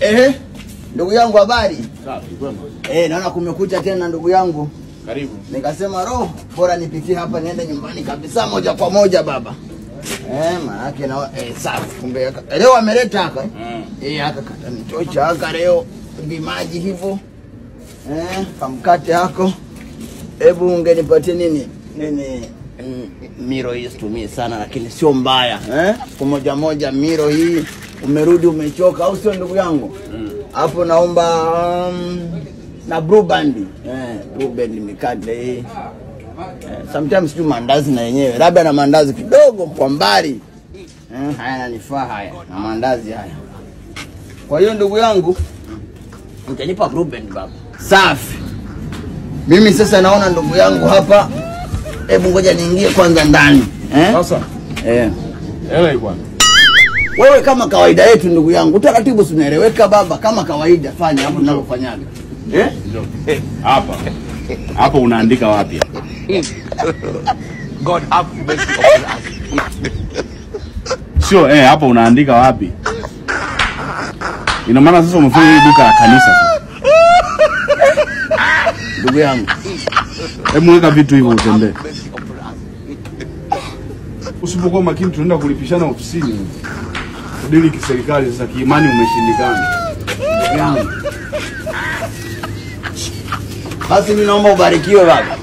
Ehe, ndugu yangu habari? Safi, kwema. Eh, naona kumekucha tena ndugu yangu. Karibu. Nikasema roho bora nipitie hapa niende nyumbani kabisa moja kwa moja baba. Eh, maanake na eh, safi kumbe yaka- leo ameleta haka. eh? Mm. Eh, haka katanitocha haka leo vimaji hivyo. Eh, kamkate hako. Hebu ungenipatie nini? Nini? mm, Miro hii situmii sana lakini sio mbaya eh? Siku moja moja miro hii umerudi umechoka au sio ndugu yangu? Hapo naomba um, na blue band. Eh, blue band mikate hii. Eh, sometimes tu mandazi na yenyewe labda na mandazi kidogo kwa mbali eh, haya nanifaa haya na mandazi haya. Kwa hiyo ndugu yangu, mtanipa blue band baba. Safi. Mimi sasa naona ndugu yangu hapa, hebu ngoja niingie kwanza ndani eh? Sasa, Eh. hela iko wapi? Wewe kama kawaida yetu ndugu yangu, utaratibu si unaeleweka baba, kama kawaida fanya hapo ninavyofanyaga eh? Njoo. Hapa. Hapa unaandika wapi? God have mercy upon us. Sio, eh, hapa unaandika wapi? Ina maana sasa umefanya hili duka la kanisa sasa. Ndugu yangu, Hebu weka vitu hivyo utembee. Mercy upon us. Usipokuwa makini tunaenda kulipishana ofisini. Kudili kiserikali sasa kiimani umeshindikana. ndugu yangu, basi mimi naomba ubarikiwe baba.